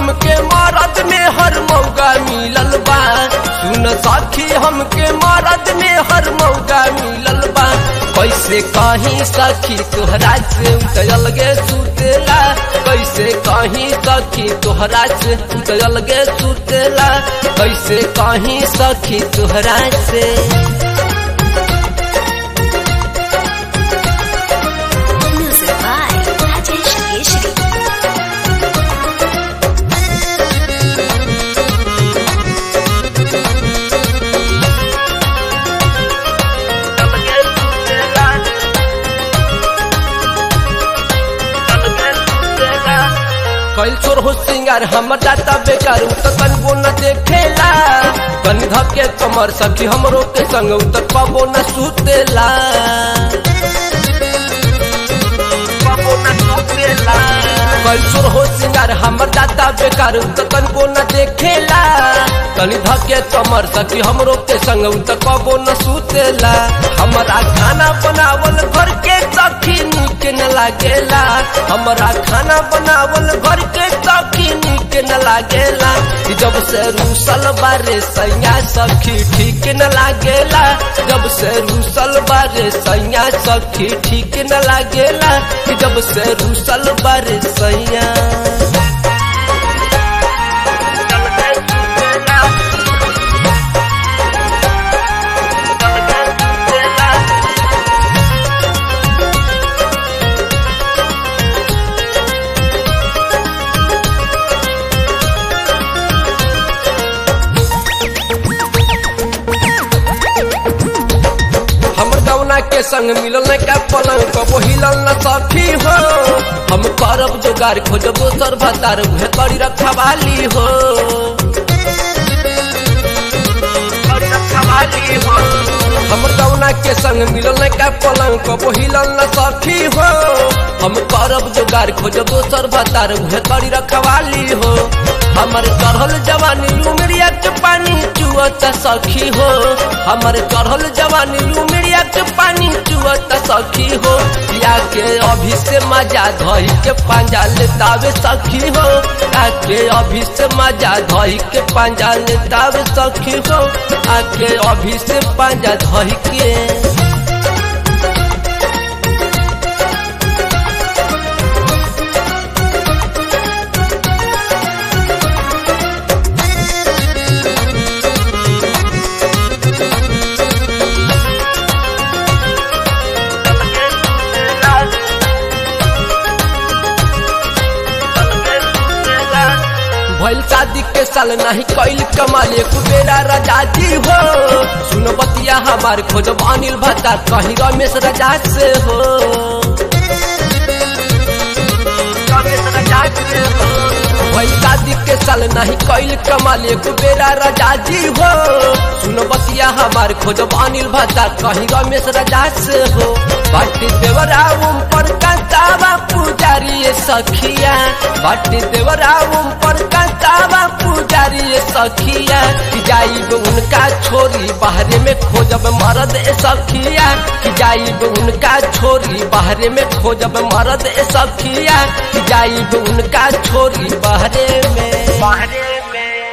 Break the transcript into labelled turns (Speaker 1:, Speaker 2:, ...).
Speaker 1: हमके मरद में हर मौका मिलल बा सुन सखी हमके मरद में हर मौका मिलल बा कैसे कहीं सखी तोहरा से उतरल गे सुतेला कैसे कहीं सखी तोहरा से उतरल गे सुतेला कैसे कहीं सखी तोहरा से
Speaker 2: Music by Rajesh Keshri.
Speaker 1: कैल चोर हो सिंगार हमर जाता बेकार उ त तनबो न देखेला तनी धके कमर सखी हमरो के संग उ त कबो न सुतेला कबो न सुतेला कैल चोर हो सिंगार हमर जाता बेकार उ त तनबो न देखेला तनी धके कमर सखी हमरो के संग उ त कबो न सुतेला हमरा खाना बनावल घर के सखी नीक न लागेला हमरा खाना बनावल घर के सखी नीक न लागेला कि जब से रूसल बारे सैया सखी ठीक न लागेला जब से रूसल बारे सैया सखी ठीक न लागेला कि जब से रूसल बारे सैया हमर गौना के संग मिलल न का पलंग कबो हिलल न सखी हो हम करब जोगार खोजब दोसर भतार उहे करी रखवाली हो हमर गौना के संग मिलल न का पलंग कबो हिलल न सखी हो हम करब जोगार खोजब दोसर भतार उहे करी रखवाली हो हमर चढ़ल जवानी उमरिया के पानी चुअत सखी हो हमर चढ़ल जवानी उमरिया के पानी चुअत सखी हो या के अभी से मजा धई के पांजा लेतावे सखी हो आके अभी से मजा धई के पांजा लेतावे सखी हो आके अभी से पांजा धई के भइल शादी के साल नहीं कैल कमाल एक बेरा रजाजी हो सुन बतिया हमार खोजब अनिल भत्ता कहीं रमेश रजा से हो भइल शादी के साल नहीं कैल कमाल एक बेरा रजाजी हो सुन बतिया हमार खोजब अनिल भत्ता कहीं रमेश रजा से हो बाटी देवरा पर कंतावा पुजारी ये सखिया बाटी देवरा पर कंतावा पुजारी ये सखिया कि जाइब उनका छोरी बाहरे में खोजब मरद ए सखिया कि जाइब उनका छोरी बाहरे में खोजब मरद ए सखिया कि जाइब उनका छोरी बाहरे में बाहरे